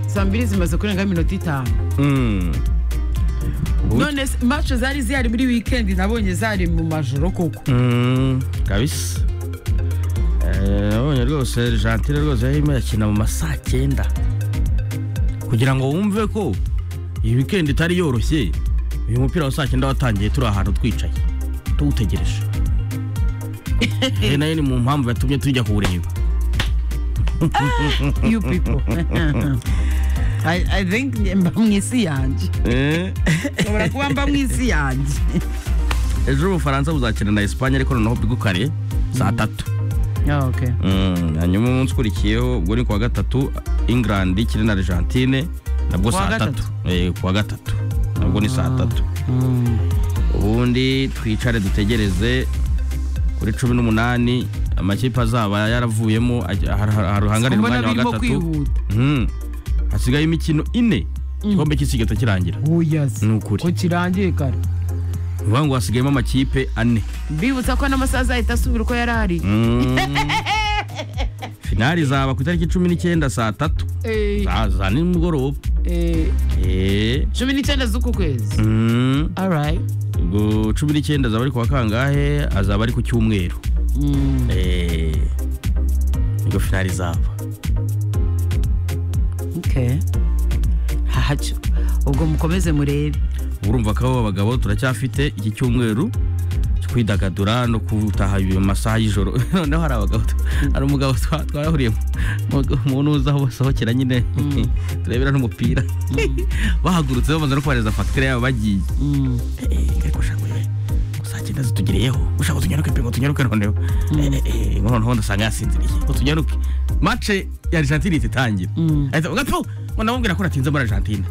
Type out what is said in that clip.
saa mbiri zimaze kurenga iminota itanu none se- match zari zihari muri weekend nabonye zari mu majoro koko Mm, kabisa Eh, nabonye rwose gentile rwose yarimo irakina mu ma saa cyenda kugira ngo wumve ko iyi wikendi itari yoroshye uyu mupira wa saa cyenda watangiye turi ahantu twicaye tuwutegereje iyi nayo ni mu mpamvu yatumye tujya kuwureba you people I, I think mba mu isi yanjye nshobora kuba mba mu isi yanjye ejo ubufaransa buzakina na esipanye ariko noneho bwi kare saa tatu okay. Mm, hanyuma umunsi ukurikiyeho ubwo ni kuwa gatatu england ikiri na argentine nabwo Kuwa saa tatu gatatu? Eh, kuwa gatatu nabwo ni saa tatu ubundi twicare dutegereze kuri cumi n'umunani amakipe azaba yaravuyemo aj- har- har- haruhanganira Mbona umwanya wa birimo gatatu kwihuta Mm. hasigaye imikino ine igikombe cy'isi gihita kirangira uyasi Ni ukuri. ko kirangiye kare ni ukuvuga ngo hasigayemo amakipe ane mbibutsa ko n'amasaha azahita asubira uko yari ari Mm. finali izaba ku itariki cumi n'icyenda saa tatu Eh, za za nimugoroba eh, Eh, cumi n'icyenda z'uku kwezi mm, alright ubwo cumi n'icyenda azaba ari ku wa kangahe azaba ari ku cyumweru Mm. Eh, nibwo finali izaba okay hahacyo ubwo mukomeze murebe urumva ko abo bagabo turacyafite iki cyumweru cyo kwidagadura no gutaha mu masaha y'ijoro noneho hari abagabo tu- hari umugabo twa- twarahuriye mu- mu nuza aho basohokera nyine turebera n'umupira bahagurutse bamaze no kohereza fagitire yabo bagiye Mm. ariko ushaka urebe saa cyenda zitugereyeho ushaka tunyaruke pe ngo tunyaruke noneho Eh, eh, eh, ngo noneho ndasanga yasinziriye ngo tunyaruke mace ya argentine ihita itangira Mm. ahita avuga, "Pfu, ngo ndamubwira ko natinze muri argentine